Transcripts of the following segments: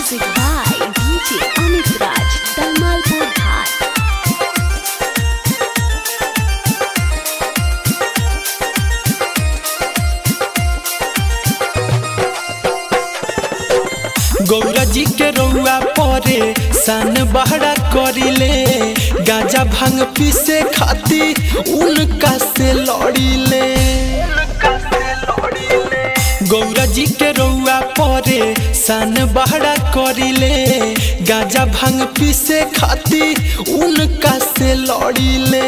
Music by DJ Amit Raj, Damalpur Ghat. Gaura जी के रउआ परे सन बहरा करिले गाजा भांग पीसे खाती उनका से लड़िले गौरा जी के रउआ परे सन बहरा करिले गाजा भांग पीसे खाती उनका से लड़िले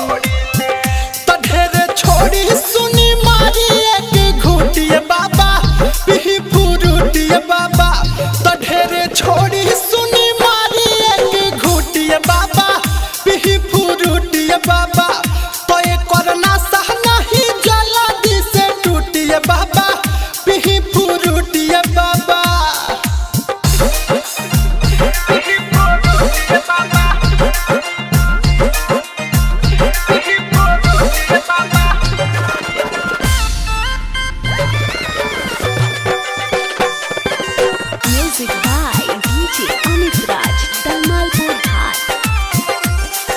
त ढेरे छोड़ी सुनी मारी एक घूटिए बाबा पिही पुरुटिए बाबा त ढेरे छोड़ी सुनी मारी एक घूटिए बाबा पिही पुरुटिए बाबा तो ये करना सह नहीं जल्दी से टूटिए बाबा पिही पुरुटिए बाबा Music by DJ Amit Raj, Damalpur Ghat.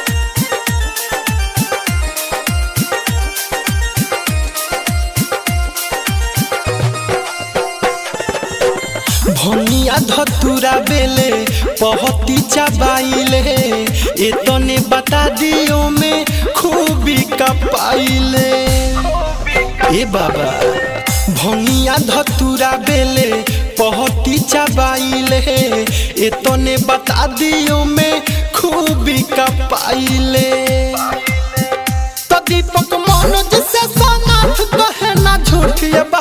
भनिया धतुरा बेले पहती चबाइले एतने बता दियो में खूबी कपाइले ए बाबा भनिया धतुरा बेले पहती चबाइले एतने बता दियो में खूबी कपाइले तो दीपक मनोज से सनाथ कहे ना झूठिए बा